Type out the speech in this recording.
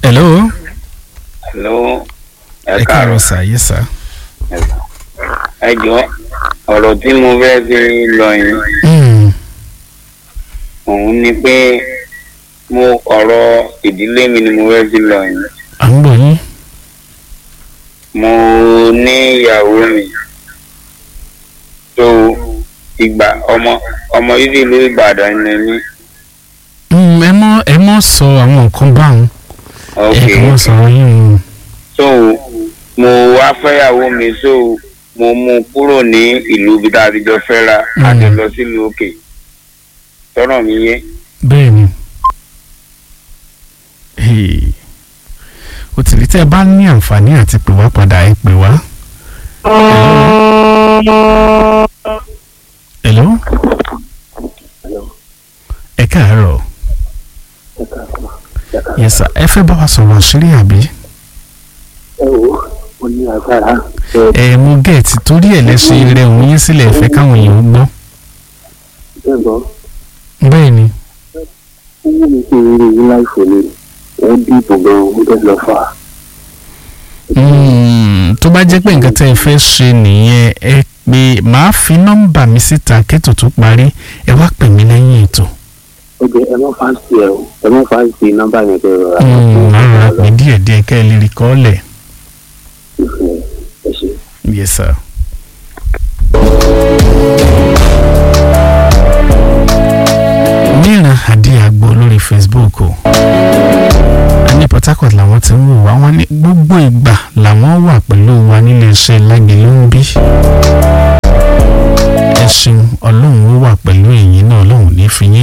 hello. hello ẹ ẹ káàárọ̀ káàárọ̀ sà yẹ sà. ẹ jọ ọ̀rọ̀ tí mo fẹ́ fi lọ yẹn Mm, òun ni pé mo ọ̀rọ̀ ìdílé mi ni mo fẹ́ fi lọ yẹn à ń gbọ́ yín. mo ní ìyàwó mi tó ìgbà ọmọ ọmọ yìí ìlú Ìbàdàn ni mí Mm, ẹ mọ ẹ mọ sọ àwọn nǹkan báwọn. ok ẹ kàn mọ sọ̀rọ̀ yín. so mo wá fẹ́yàwó mi so mo mú un kúrò ní ìlú ibi tá a ti jọ fẹ́ra àti Mm. lọ sílùú òkè tọ́rọ̀ mi yé. bẹ́ẹ̀ ni. Hey. o tìrí tẹ́ ẹ bá ní àǹfààní àti pè wá padà ẹ pè wá. hello. ẹ káàárọ̀. yes sir ẹ fẹ́ bá wa sọ̀rọ̀ àṣírí àbí. ẹ wo mo ní agbára ẹ ẹ mo gẹ̀ẹ́tì torí ẹ̀ lẹ́sìn rẹ̀ òun yín sílẹ̀ ẹ fẹ́ káwọn èèyàn gbọ́. bẹ́ẹ̀ gbọ́ bẹ́ẹ̀ ni. ó wù mí kí n rí yín láìfò ni wọ́n dìbò gan-an ó dẹ̀ lọ fà á. Mm, tó bá jẹ́ pé nǹkan tẹ́ ẹ fẹ́ ṣe nìyẹn ẹ pé màá fi nọ́mbà mi síta kẹ́tò tó parí ẹ wá pè mí lẹ́yìn ètò. ó jẹ ẹ má fáǹsì ẹ o ẹ má fáǹsì nọ́mbà yẹn kẹ rọra. Mm, màá rọra pè díẹ̀díẹ̀ kẹ́ ẹ lè rí kọ́ọ̀lẹ̀. ẹ ṣe. yes sir. mìíràn àdí àgbo lórí facebook o ní port harcourt làwọn ti ń wò wá wọn ní gbogbo ìgbà làwọn wà pẹ̀lú wa nílé iṣẹ́ lágbèlú ń bí ẹ ṣeun ọlọ́run ó wà pẹ̀lú ẹ̀yin náà ọlọ́run ní fi yín